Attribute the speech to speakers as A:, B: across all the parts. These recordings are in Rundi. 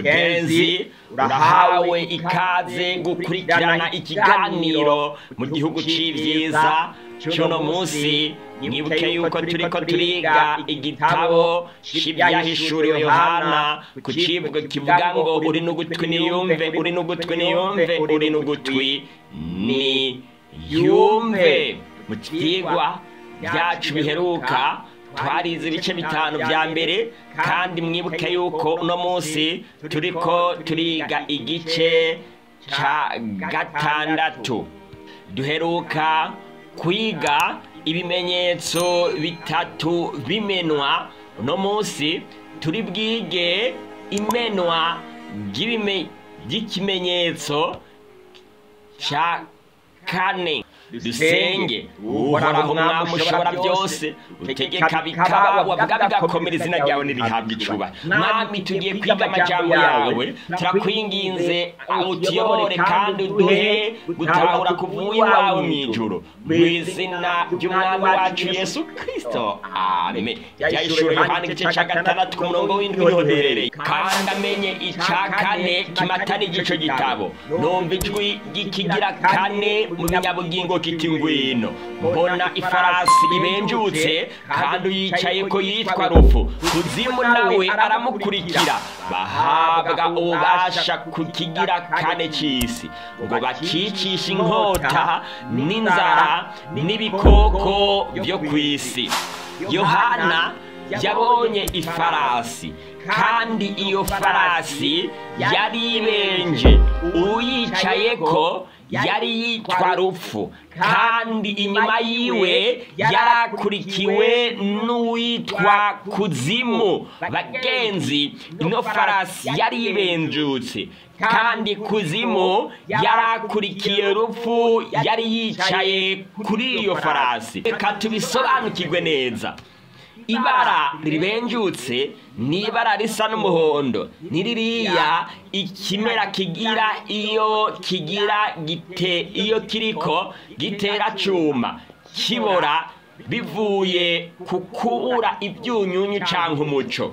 A: mugenzi urahawe ikaze gukurikirana ikiganiro mu gihugu c'ivyiza c'uno munsi mwibuke yuko turiko turiga igitabo c'ivyahishuriwe yohana ku civugo kivuga ngo uri n'ugutwi niyumve uri n'ugutwi niyumve uri n'ugutwi ni yumve mu vyigwa vyacu biheruka twarize ibice bitanu vya mbere kandi mwibuke yuko uno munsi turiko turiga igice ca gatandatu duheruka kwiga ibimenyetso bitatu bimenwa uno munsi turi bwige imenwa ry'ikimenyetso ca kane dusenge uhoraho umwami ushobora byose utegeka bikaba wavuga bigakomera izina ryawe nirihabwa icuba mwami tugiye kwiga amajambo yawe turakwinginze utuyobore kandi uduhe gutahura kuvuye iwawe mu ijuru mu izina ry'umwami wacu yesu kirisito amen ryahishura yohana igice cya gatandatu ku murongo w'indwi niho duherereye kandi amenye icya kane kimatana igico gitabo numva ijwi ry'ikigira kane mu binyabugingo kiti ngwino mbona ifarasi ibenjutse kandi uyicaye ko yitwa rufu kuzimu nawe aramukurikira bahabwa ububasha ku kigira kane cy'isi ngo bakicishe inkota n'inzara n'ibikoko byo ku isi yohana yabonye ifarasi kandi iyo farasi yari ibenje uyicaye ko yari yitwa rupfu kandi inyuma yiwe yarakurikiwe n'uwitwa kuzimu bagenzi ino farasi yari ibenjutse kandi kuzimu yarakurikiye rupfu yari yicaye kuri iyo farasi reka tubisobanukirwe neza ibara ribenjutse ni ibara risa n'umuhondo ni ririya ikimera kigira iyo kigira gite iyo kiriko gitera cuma kibora bivuye ku kubura ibyunyunyu cyangwa umuco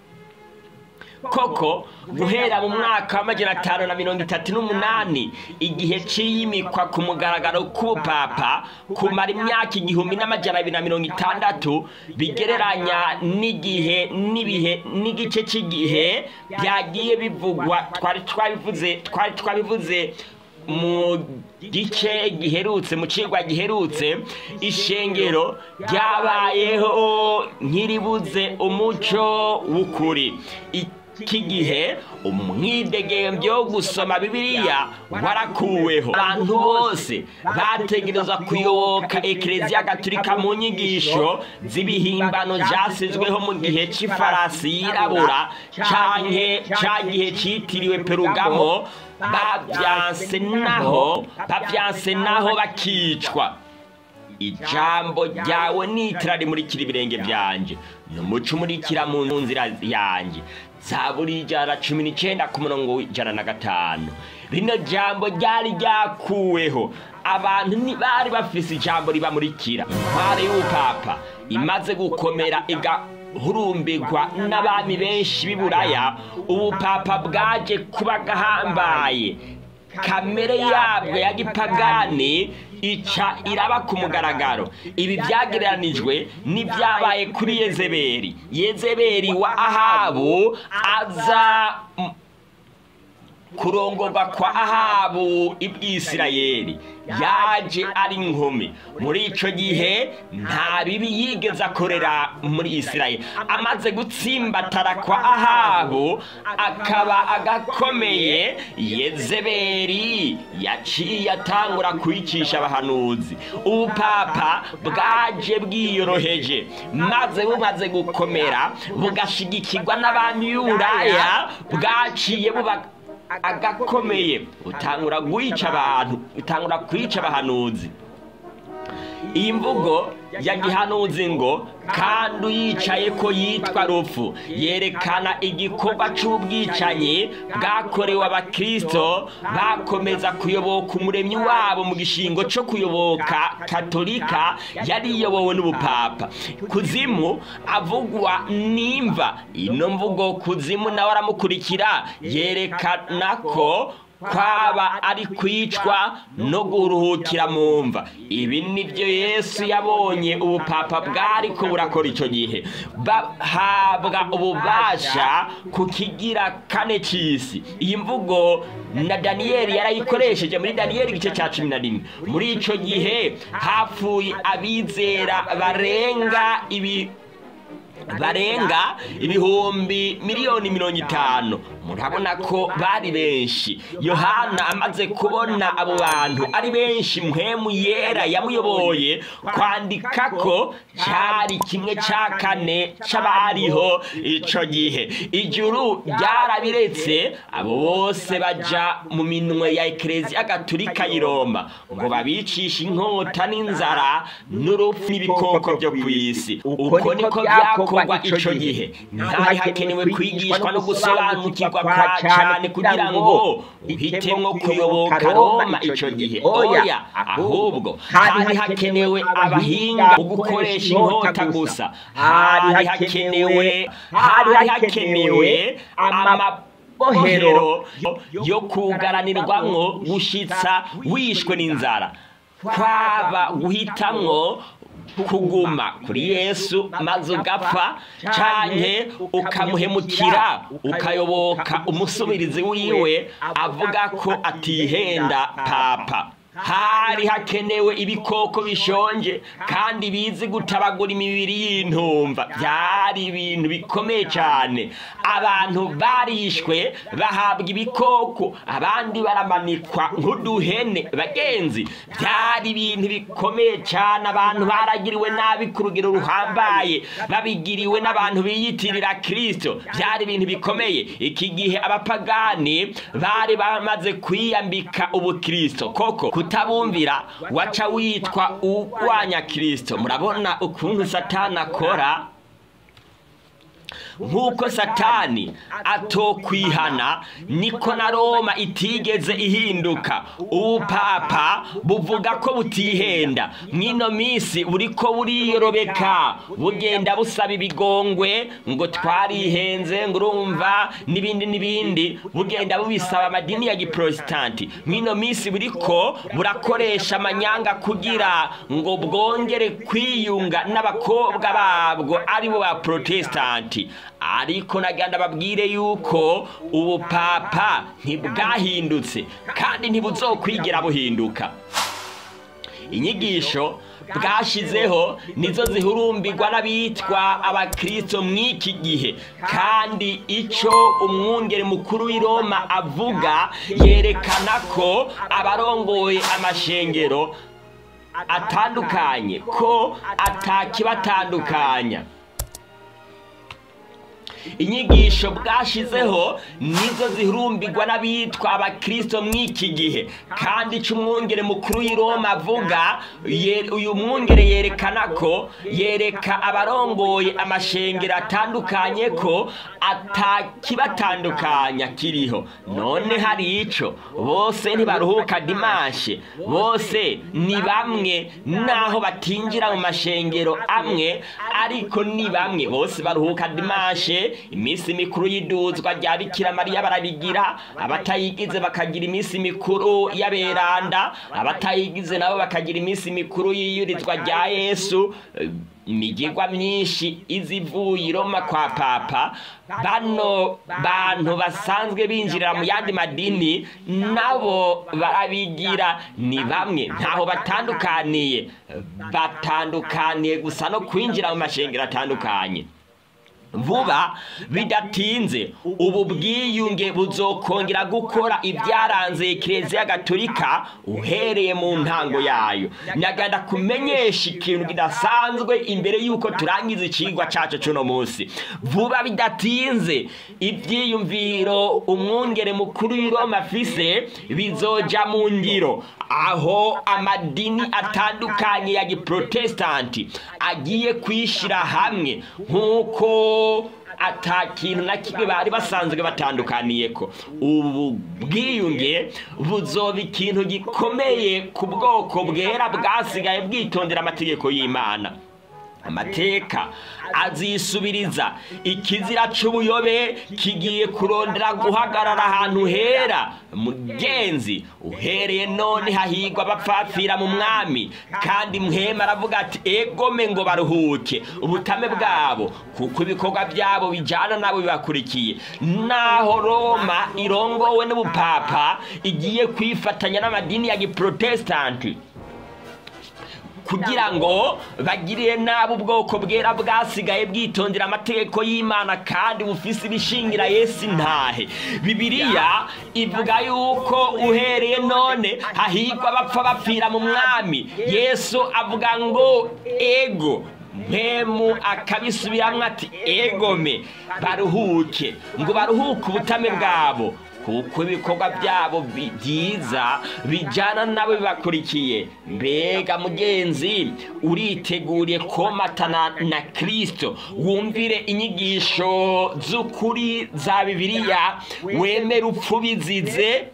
A: koko guhera mu mwaka w'amajana atanu na mirongo itatu n'umunani igihe cy'iyimikwa ku mugaragaro k'ubupapa kumara imyaka igihumbi n'amajana abiri na mirongo itandatu bigereranya n'igihe n'ibihe n'igice cy'igihe byagiye bivugwa twari twabivuze twari twabivuze mu gice giherutse mu cigwa giherutse ishengero ryabayeho nk'iribuze umuco w'ukuri iki gihe umwidegembyo wo gusoma bibiliya warakuweho abantu bose bategereza kuyoboka ekereziya gatolika mu nyigisho z'ibihimbano byasizweho mu gihe cy'ifarasi yirabura canke ca gihe cyitiriwe perugamo babyanse naho babyanse naho bakicwa ijambo ryawe nitira rimurikira ibirenge byanjye ni umuco umurikira mu nzira yanjye zaburi ijana cumi n'icyenda ku murongo w'ijana na gatanu rino jambo ryari ryakuweho abantu ntibari bafise ijambo ribamurikira intware y'ubupapa imaze gukomera igahurumbirwa n'abami benshi b'iburaya ubupapa bwaje kuba gahambaye kamere yabwo ya gipagani ica iraba ku mugaragaro ibi byagereranijwe n'ibyabaye kuri yezeberi yezeberi wa ahabu aza kurongorwa kwa ahabu ibwisirayeli yaje ari inkumi muri icyo gihe nta bibi yigeze akorera muri isirayeli amaze gutsimbatara kwa ahabu akaba agakomeye yezeberi yaciye atangura kwicisha abahanuzi ubupapa bwaje bwiyoroheje maze bumaze gukomera bugashigikirwa n'abami y'uburaya bwaciye buba agakomeye utangura kwica abantu utangura kwica abahanuzi iyi mvugo ya gihanuzi ngo kandi uyicaye ko yitwa rupfu yerekana igikorwa cy'ubwicanyi bwakorewe abakristo bakomeza kuyoboka umuremyi wabo mu gishingo cyo kuyoboka katolika yari iyobowe n'ubupapa kuzimu avugwa nimva ino mvugo kuzimu nawe aramukurikira yerekana ko kwaba ari kwicwa no guruhukira mu mva ibi nibyo yesu yabonye ubupapa bwari ko burakora icyo gihe bahabwa ububasha ku kigira kane cy'isi iyi mvugo na daniyeli yarayikoresheje muri daniyeli igice cya cumi na rimwe muri icyo gihe hapfuye abizera barenga ibi barenga ibihumbi miliyoni mirongo itanu murabona ko bari benshi yohana amaze kubona abo bantu ari benshi mpemu yera yamuyoboye kwandika ko cyari kimwe cya kane cy'abariho icyo gihe ijuru ryarabiretse abo bose bajya mu minwe ya ekereziya gaturika i roma ngo babicishe inkota n'inzara n'urupfu n'ibikoko byo ku isi uko niko byakorwa icyo gihe ntihari hakenewe kwigishwa no gusobanukirwa kwa cyane kugira ngo uhitemo kuyoboka roma icyo gihe oya ahubwo hari hakenewe abahinga mu gukoresha inkota gusa hari hakenewe hari hakenewe amabohero yo kugaranirwamwo gushyitsa wishwe n'inzara kwaba guhitamwo kuguma kuri yesu maze ugapfa cyane ukamuhemukira ukayoboka umusubirizi wiwe avuga ko atihenda papa hari hakenewe ibikoko bishonje kandi bizi gutabagura imibiri y'intumva byari ibintu bikomeye cyane abantu barishwe bahabwa ibikoko abandi baramanikwa nk'uduhene bagenzi byari ibintu bikomeye cyane abantu baragiriwe nabi ku rugero ruhambaye babigiriwe n'abantu biyitirira kirisito byari ibintu bikomeye iki gihe abapagani bari bamaze kwiyambika ubukirisito koko kutabumvira waca witwa urwanya kirisito murabona ukuntu satani akora nk'uko satani atokwihana niko na roma itigeze ihinduka ubupapa buvuga ko butihenda mw'ino minsi buri ko buriyorobeka bugenda busaba ibigongwe ngo twarihenze ngo urumva n'ibindi n'ibindi bugenda bubisaba amadini ya giporositanti mw'ino minsi buri ko burakoresha amanyanga kugira ngo bwongere kwiyunga n'abakobwa babwo aribo ba porotesitanti ariko naganda babwire yuko ubupapa ntibwahindutse kandi ntibuzokwigira buhinduka inyigisho bwashyizeho nizo zihurumbirwa n'abitwa abakristo mw'iki gihe kandi icyo umwungere mukuru w'i Roma avuga yerekana ko abarongoye amashengero atandukanye ko atakibatandukanya inyigisho bwashyizeho nizo zihurumbirwa n'abitwa abakristo mw'iki gihe kandi icyo umwungere mukuru w'i Roma avuga uyu mwungere yerekana ko yereka abarongoye amashengero atandukanye ko atakibatandukanya kiriho none hari icyo bose ntibaruhuka dimanche bose ni bamwe naho batinjira mu mashengero amwe ariko ni bamwe bose baruhuka dimanche iminsi mikuru y'iduzwa rya bikira mariya barabigira abatayigize bakagira iminsi mikuru y'aberanda abatayigize nabo bakagira iminsi mikuru y'iyurizwa rya yesu imigirwa myinshi izivuye iroma kwa papa bano bantu basanzwe binjirira mu yandi madini nabo barabigira ni bamwe ntaho batandukaniye batandukaniye gusa no kwinjira mu mashengero atandukanye vuba bidatinze ubu bwiyunge buzokongera gukora ibyaranze kiliziya gatolika uhereye mu ntango yayo nyaganda kumenyesha ikintu kidasanzwe imbere y'uko turangiza ikigwa cyacu cy'uno munsi vuba bidatinze ibyiyumviro umwungere mukuru w'i Roma afise bizoja mu ngiro aho amadini atandukanye ya giprotestanti agiye kwishyira hamwe nk'uko ata kintu na kimwe bari basanzwe batandukaniye ko ubu bwiyunge buzoba ikintu gikomeye ku bwoko bwera bwasigaye bwitondera amategeko y'imana amateka azisubiriza ikizira c'ubuyobe kigiye kurondera guhagarara ahantu hera mugenzi uhereye none hahigwa abapfapfira mu mwami kandi mwema aravuga ati egome ngo baruhuke ubutame bwabo kuko ibikorwa byabo bijyana nabo bibakurikiye naho roma irongowe n'ubupapa igiye kwifatanya n'amadini ya giprotestanti kugira ngo bagirire nabi ubwoko bwera bwasigaye bwitondera amategeko y'imana kandi bufise ibishingira yesu ntahe bibiliya ivuga yuko uhereye none hahigwa bapfa bapfira mu mwami yesu avuga ngo ego mpemu akabisubiramwo ati egome baruhuke ngo baruhuke ubutame bwabo kuko ibikorwa byabo byiza bijyana nabo bibakurikiye mbega mugenzi uriteguriye komatana na kirisito wumvire inyigisho z'ukuri za bibiliya wemere upfu bizize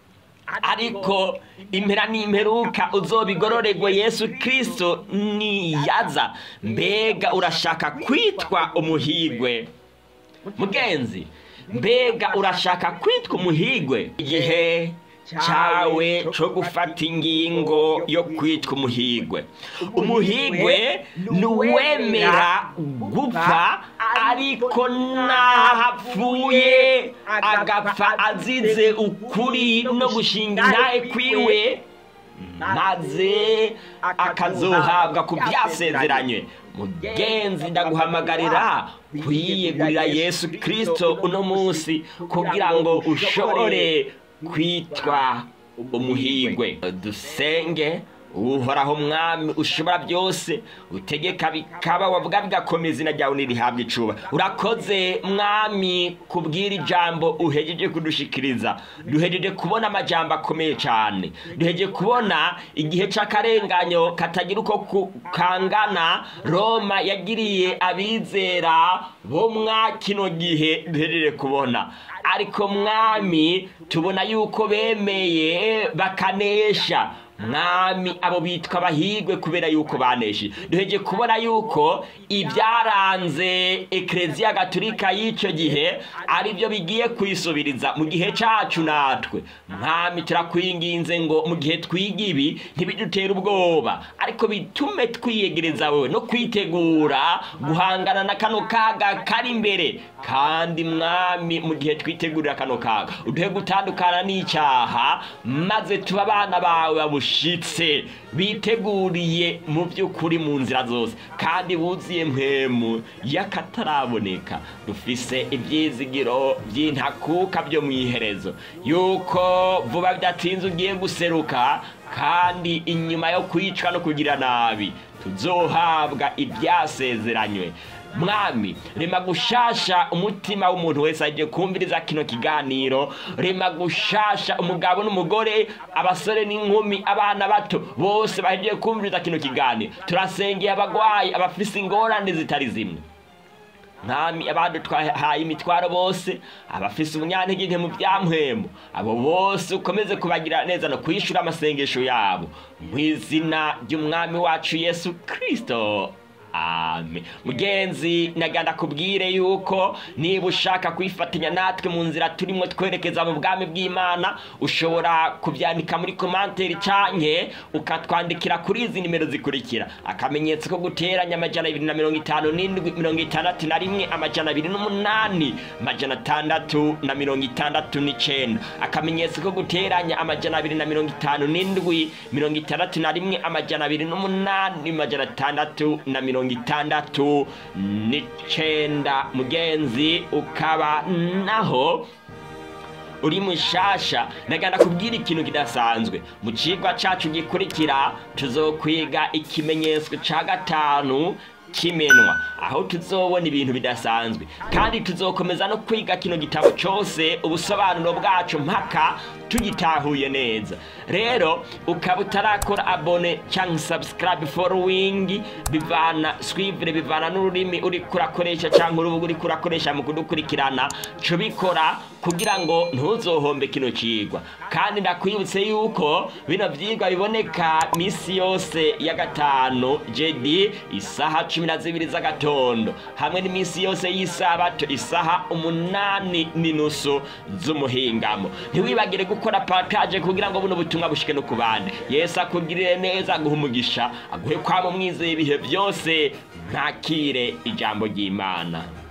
A: ariko impera n'imperuka uzobigororerwe yesu kirisito niyaza mbega urashaka kwitwa umuhigwe mugenzi mbega urashaka kwitwa umuhigwe igihe cyawe cyo gufata ingingo yo kwitwa umuhigwe umuhigwe ni uwemera gupfa ariko n'ahapfuye agapfa azize ukuri no gushinga intahe kwiwe maze akazohabwa ku byasezeranywe mugenzi ndaguhamagarira kwiyegurira yesu kirisito uno munsi kugira ngo ushobore kwitwa umuhigwe dusenge uhoraho mwami ushobora byose utegeka bikaba wavuga bigakomeza izina ryawe ntirihabwe icuba urakoze mwami kubwira ijambo uhejeje kudushikiriza duhejeje kubona amajambo akomeye cyane duhejeje kubona igihe cy'akarenganyo katagira uko kangana roma yagiriye abizera bo mwa kino gihe duhejeje kubona ariko mwami tubona yuko bemeye bakanesha mwami abo bitwa abahigwe kubera yuko baneshe duheje kubona yuko ibyaranze ekereziya gaturika y'icyo gihe ari byo bigiye kwisubiriza mu gihe cyacu natwe mwami turakwinginze ngo mu gihe twiga ibi ntibidutere ubwoba ariko bitume twiyegereza wowe no kwitegura guhangana na kano kaga kari imbere kandi mwami mu gihe twitegurira kano kaga uduhe gutandukana n'icyaha maze tuba abana bawe babushe bashitse biteguriye mu by'ukuri mu nzira zose kandi buzuye mpemu y'akataraboneka dufise ibyizigiro by'intakuka byo mu iherezo yuko vuba bidatinze ugiye guseruka kandi inyuma yo kwicwa no kugira nabi tuzohabwa ibyasezeranywe mwami rema gushasha umutima w'umuntu wese agiye kumviriza kino kiganiro rema gushasha umugabo n'umugore abasore n'inkumi abana bato bose bagiye kumviriza kino kiganiro turasengeye abagwayi abafise ingorane zitari zimwe mwami abandi twahaye imitwaro bose abafise ubunyantege nke mu byamuhembo abo bose ukomeze kubagira neza no kwishyura amasengesho yabo mu izina ry'umwami wacu yesu kirisito amen mugenzi naganda kubwire yuko niba ushaka kwifatanya natwe mu nzira turimo twerekeza mu bwami bw'imana ushobora kubyandika muri komanteri canke ukatwandikira kuri izi nimero zikurikira akamenyetso ko guteranya amajana abiri na mirongo itanu n'indwi mirongo itandatu na rimwe amajana abiri n'umunani amajana atandatu na mirongo itandatu n'icenda akamenyetso ko guteranya amajana abiri na mirongo itanu n'indwi mirongo itandatu na rimwe amajana abiri n'umunani amajana atandatu na mirongo mirongo itandatu n'icenda mugenzi ukaba naho uri mushasha nagana kubwira ikintu kidasanzwe mu cigwa cacu gikurikira tuzokwiga ikimenyetso ca gatanu kimenwa aho tuzobona ibintu bidasanzwe kandi tuzokomeza no kwiga kino gitabo cyose ubusobanuro bwacu mpaka tugitahuye neza rero ukaba utarakora abone cyangwa subscribe following bivana swivure bivana n'ururimi uri kurakoresha cyangwa urubuga uri kurakoresha mu kudukurikirana cyo bikora kugira ngo ntuzohombe kino kigwa kandi ndakwibutse yuko bino byigwa biboneka misi yose ya gatanu jedi isaha cumi na zibiri z'agatondo hamwe n'iminsi yose y'isabato isaha umunani n'inusu z'umuhingamo ntiwibagire gukora pataje kugira ngo buno butumwa bushike no ku bandi yesu akugirire neza aguhe umugisha aguhe kwama umwizeye ibihe byose ntakire ijambo ry'imana